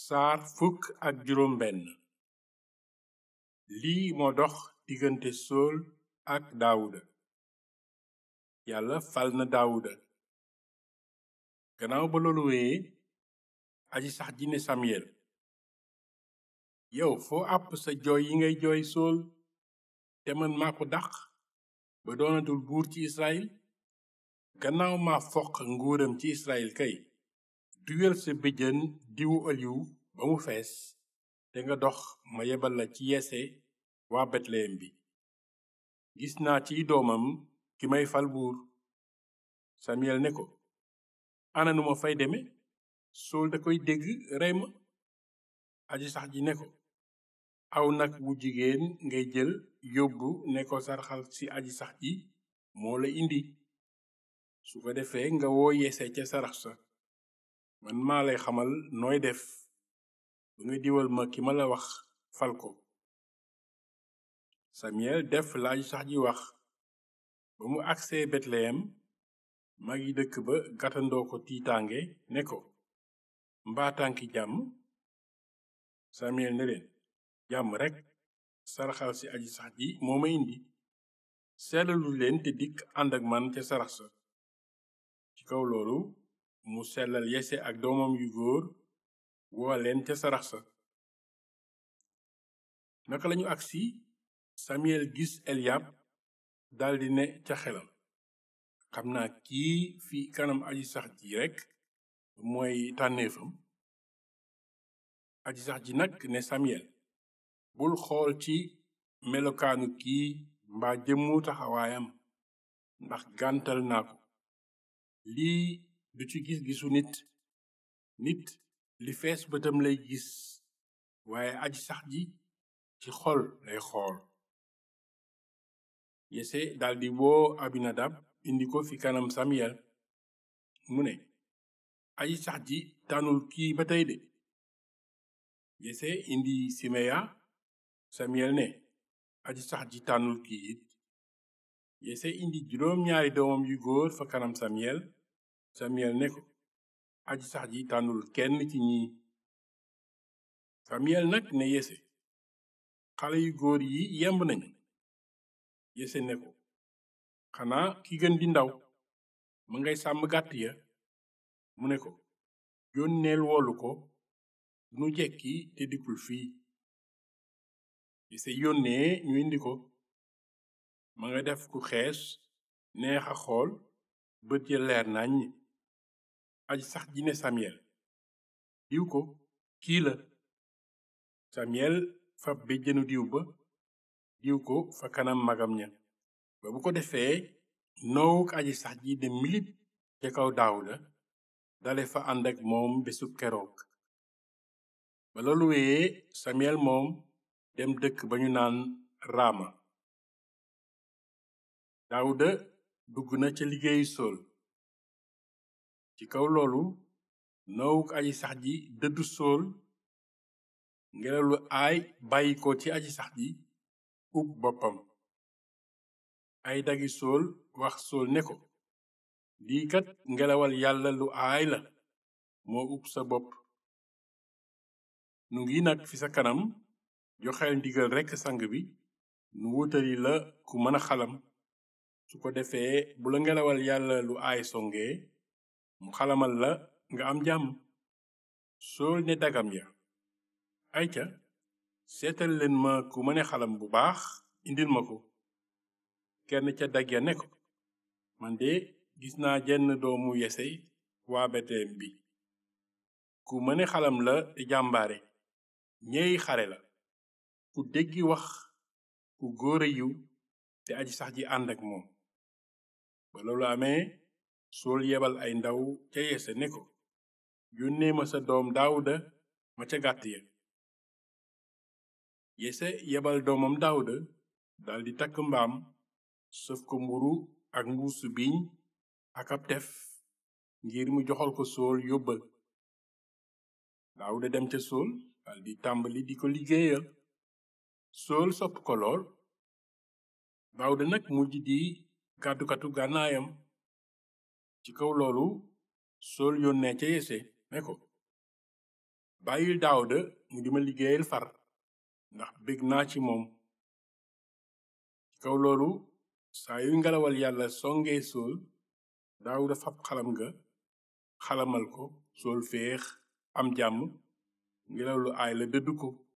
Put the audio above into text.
saar fukk ak juróom benn lii moo dox diggante sool ak daawuda yàlla fal na daawuda gannaaw ba loolu wéyee aji sax ji ne samyel yow foo àpp sa jooy yi ngay jooy sool te man maa ko dàq ba doonatul buur ci israel gannaaw ma foq nguuram ci israel kay duyal sa béjjën diwu oliw ba mu fees te nga dox ma yebal la ci yese waa betleyem bi gis naa ci doomam ki may fal buur samiyel ne ko ana nu ma fay deme sool da koy dégg rey ma aji sax ji ne ko aw nag wu jigéen ngay jël yóbbu ne ko sarxal ci aji sax ji moo la indi su ko defee nga woo yese ca sarax sa man maa lay xamal nooy def ba nga diwal ma ki ma la wax fal ko samiyel def la aji sax ji wax ba mu agsee betleyem magi dëkk ba gàttandoo ko tiitaange ne ko mbaa tànki jàmm samiyel ne leen jàmm rekk saraxal ci aji sax ji moo ma indi sellalu leen te dikk ànd ak man ca sarax sa ci kaw loolu mu sellal yese ak doomam yu góor woo leen ca sarax sa naka lañu agsi samiyel gis eliyab daldi ne ca xelam xam naa kii fi kanam aji sax ji rekk mooy tànneefam aji sax ji nag ne samiyel bul xool ci melokaanu kii mbaa jëmmu taxawaayam ndax gàntal naa ko lii du ci gis-gisu nit nit li fees bëtam lay gis waaye aji sax ji ci xol lay xool yese daldi woo abinadab indi ko fi kanam samiyel mu ne aji sax ji tànnul kii ba tey de yese indi simeya samiyel ne aji sax ji tànnul kii it yese indi juróom ñaari doomam yu góor fa kanam samiyel samiyel ne ko aji sax ji tànnul kenn ci ñi samiyel nag ne yese xale yu góor yi yemb nañu yese ne ko xanaa ki gën di ndaw ma ngay sàmm gàtt ya mu ne ko yónneel woolu ko nu jekki te dikkul fii yese yónnee ñu indi ko ma nga def ku xees neex a xool bët ya leer nañ aji sax ji ne samiyel diw ko kii la samiyel fab béjjënu diw ba diw ko fa kanam magam ña ba bu ko defee noowuk aji sax ji de milip ca kaw daawuda dale fa ànd ak moom bésub keroog ba loolu wéyee samiyel moom dem dëkk ba ñu naan raama daawuda dugg na ca liggéeyu sool ci kaw loolu noowuk aji sax ji dëddu sool ngelaw lu aay bàyyi ko ci aji sax ji ub boppam ay dagi sool wax sool ne ko lii kat ngelawal yàlla lu aay la moo ub sa bopp nu ngi nag fi sa kanam joxeel ndigal rekk sang bi nu wutali la ku mën a xalam su ko defee bu la ngelawal yàlla lu aay songee mu xalamal la nga am jàmm sool ne dagam ya ayca seetal leen ma ku mëne xalam bu baax indil ma ko kenn ca dag ya ne ko man de gis naa jenn doomu yese waa betleyem bi ku mëne xalam la te jàmbaare ñeey xare la ku déggi wax ku góore yiw te aji sax ji ànd ak moom ba loolu amee sool yebal ay ndaw ca yese ne ko yónnee ma sa doom daawuda ma ca gàtt ya yese yebal doomam daawuda daldi takk mbaam sëf ko mburu ak mbuusu biiñ ak ab tef ngir mu joxal ko sool yóbbal daawuda dem ca sool daldi tàmbali di ko liggéeyal sool sopp ko lool daawuda nag mujj di gàddukatu gànnaayam ci kaw loolu sool yónnee ca yese ne ko bàyyil daawuda mu di ma liggéeyal far ndax bég naa ci moom ci kaw loolu saa yu ngelawal yàlla songee sool daawuda fab xalam nga xalamal ko sool féex am jàmm ngelaw lu aay la dëdd ko